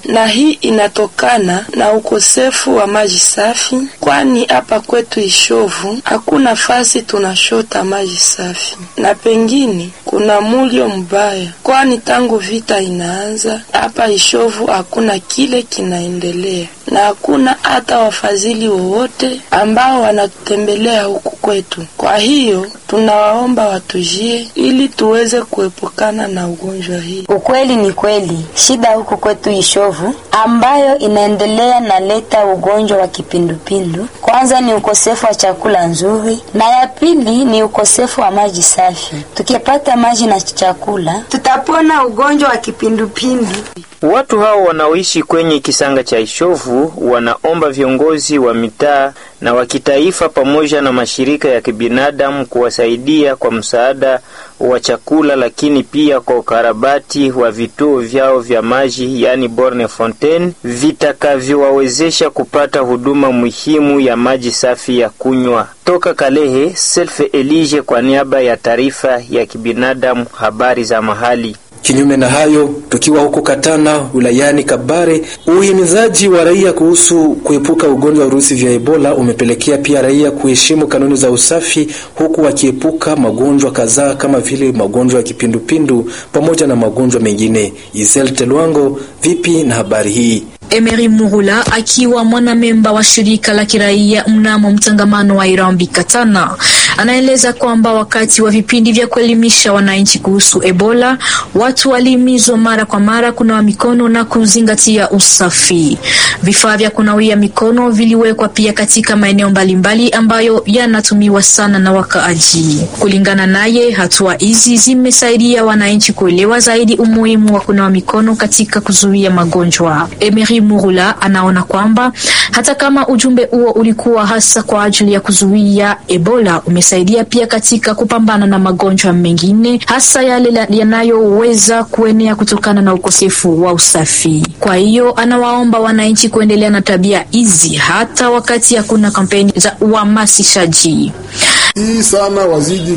na hii inatokana na ukosefu wa maji safi, kwani hapa kwetu Ishovu hakuna fasi tunashota maji safi, na pengine kuna mulio mbaya, kwani tangu vita inaanza hapa Ishovu hakuna kile kinaendelea na hakuna hata wafadhili wowote ambao wanatutembelea huku kwetu. Kwa hiyo tunawaomba watujie ili tuweze kuepukana na ugonjwa hii. Ukweli ni kweli, shida huku kwetu Ishovu ambayo inaendelea na leta ugonjwa wa kipindupindu, kwanza ni ukosefu wa chakula nzuri, na ya pili ni ukosefu wa maji safi. Tukipata maji na chakula, tutapona ugonjwa wa kipindupindu. Watu hao wanaoishi kwenye kisanga cha Ishovu wanaomba viongozi wa mitaa na wa kitaifa pamoja na mashirika ya kibinadamu kuwasaidia kwa msaada wa chakula, lakini pia kwa ukarabati wa vituo vyao vya maji, yani borne fontaine, vitakavyowawezesha kupata huduma muhimu ya maji safi ya kunywa. Toka Kalehe, Selfe Elige kwa niaba ya taarifa ya kibinadamu, habari za mahali. Kinyume na hayo, tukiwa huko Katana wilayani Kabare, uhimizaji wa raia kuhusu kuepuka ugonjwa wa virusi vya Ebola umepelekea pia raia kuheshimu kanuni za usafi, huku wakiepuka magonjwa kadhaa kama vile magonjwa ya kipindupindu pamoja na magonjwa mengine. Isel Telwango, vipi na habari hii? Emery Muhula akiwa mwanamemba wa shirika la kiraia mnamo mtangamano wa Irambi Katana anaeleza kwamba wakati wa vipindi vya kuelimisha wananchi kuhusu Ebola, watu walihimizwa mara kwa mara kunawa mikono na kuzingatia usafi. Vifaa vya kunawia mikono viliwekwa pia katika maeneo mbalimbali ambayo yanatumiwa sana na wakaaji. Kulingana naye, hatua hizi zimesaidia wananchi kuelewa zaidi umuhimu wa kunawa mikono katika kuzuia magonjwa. Emery Murula anaona kwamba hata kama ujumbe huo ulikuwa hasa kwa ajili ya kuzuia Ebola, umesaidia pia katika kupambana na magonjwa mengine, hasa yale yanayoweza kuenea kutokana na ukosefu wa usafi. Kwa hiyo anawaomba wananchi kuendelea na tabia hizi hata wakati hakuna kampeni za uhamasishaji. Hii sana wazidi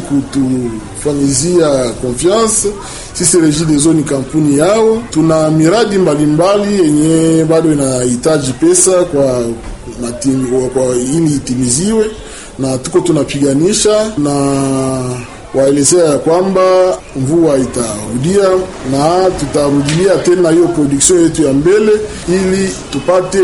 kutufanyizia confiance sisi Regideso ni kampuni yao. Tuna miradi mbalimbali yenye bado inahitaji pesa kwa matimi, kwa ili itimiziwe, na tuko tunapiganisha na waelezea ya kwamba mvua itarudia na tutarudilia tena hiyo production yetu ya mbele, ili tupate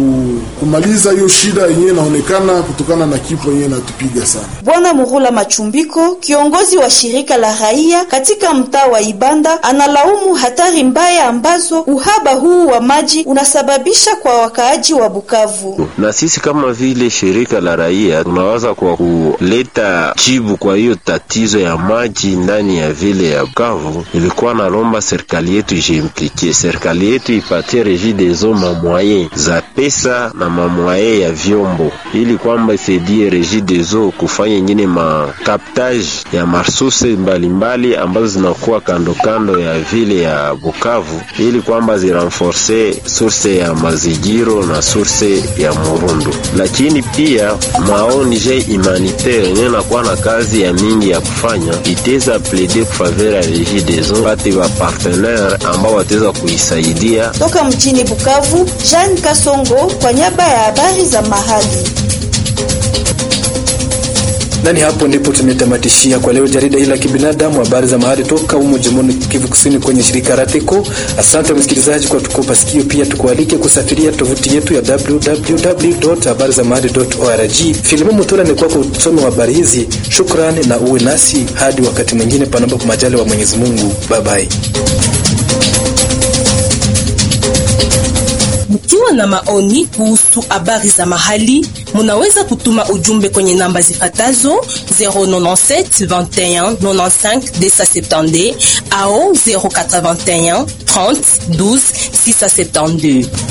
kumaliza hiyo shida yenyewe inaonekana kutokana na kifo yenyewe inatupiga sana. Bwana Murula Machumbiko, kiongozi wa shirika la raia katika mtaa wa Ibanda, analaumu hatari mbaya ambazo uhaba huu wa maji unasababisha kwa wakaaji wa Bukavu. Na sisi kama vile shirika la raia tunawaza kwa kuleta jibu kwa hiyo tatizo ya maji ndani ya vile ya Bukavu, ilikuwa nalomba serikali yetu ijiimplikie, serikali yetu ipatie Regideso mamwaye za pesa na mamwaye ya vyombo, ili kwamba isaidie Regideso kufanya ingine makaptage ya marsuse mbalimbali ambazo zinakuwa kando kando ya vile ya Bukavu, ili kwamba zirenforce source ya mazigiro na source ya Murundu. Lakini pia maonje humanitaire yenyewe nakuwa na kazi ya mingi ya kufanya iteza plede kufavera ya Regideso pate wa partenaire ambao wataweza kuisaidia. Toka mjini Bukavu, Jean Kasongo kwa niaba ya habari za mahali. Nani hapo ndipo tumetamatishia kwa leo jarida hili la kibinadamu, habari za mahali toka humo jimboni Kivu Kusini kwenye shirika Rateko. Asante msikilizaji kwa tukopa sikio, pia tukualike kusafiria tovuti yetu ya www.habarizamahali.org. Filimu Mutola ni kwako usomi wa habari hizi. Shukrani na uwe nasi hadi wakati mwingine, panapo majali wa Mwenyezi Mungu. Bye bye. Mkiwa na maoni kuhusu habari za mahali, munaweza kutuma ujumbe kwenye namba zifatazo 097 21 95 270 au 081 30 12 672.